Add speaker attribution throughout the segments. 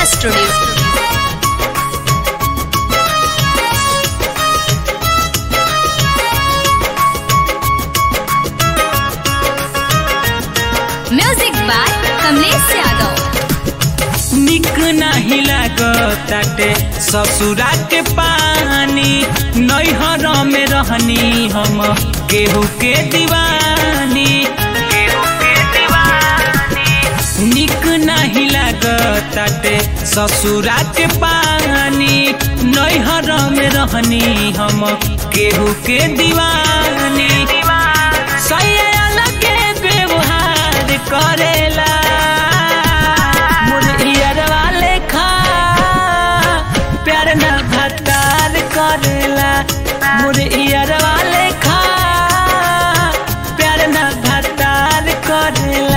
Speaker 1: Studio. Music by Kamlesh Yadav.
Speaker 2: निक नाही लागताटे ससुरा के पानी नैहर में रहनी हम केहू के दीवानी केहू के दीवानी निक नहीं लागताटे ससुरा के पानी नैहर में रहनी हम केहू के दीवानी सही अलग व्यवहार करेला मुरैयरवा लेखा प्यार न भतार करेला मुरैयरवा लेखा प्यार न भतार करेला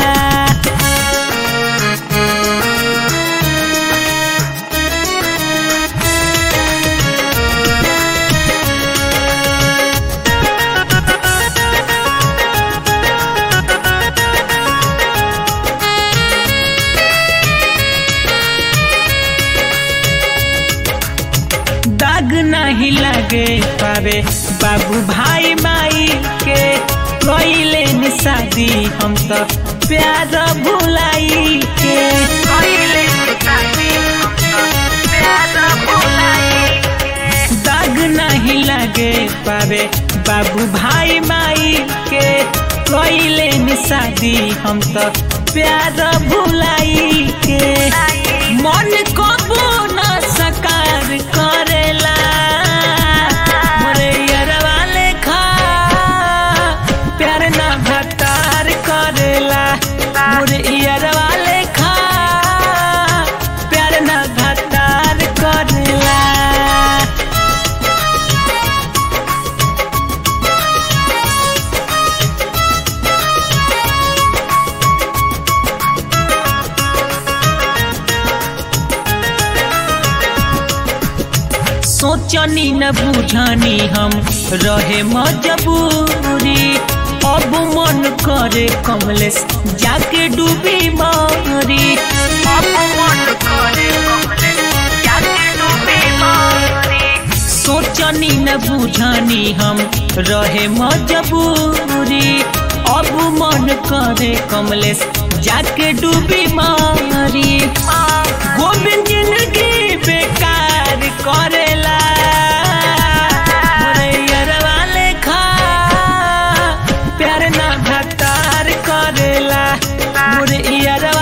Speaker 2: दाग नहीं लगे पावे बाबू भाई माई के कोइले नि शादी हम तो प्यार भुलाई के कोइले नि शादी हम तो प्यार भुलाई के। दाग नहीं लगे पावे बाबू भाई माई के कोइले नि शादी हम तो प्यार भुलाई के मन को न सकार करेला मोरे यरवा लेखा प्यार न भतार करेला मोरे यरवा लेखा प्यार न भतार करेला सोचनी न बुझनी हम रहे मजबूरी अब मन करे कमलेश जाके डूबी मारी अब मन करे कमलेश जाके डूबी मारी सोचनी न बुझनी हम रहे मजबूरी अब मन करे कमलेश जाके डूबी मारी गोविंद जिंदगी बेकार करेला मोरैयरवा लेखा प्यार ना भतार करेला मोरैयरवा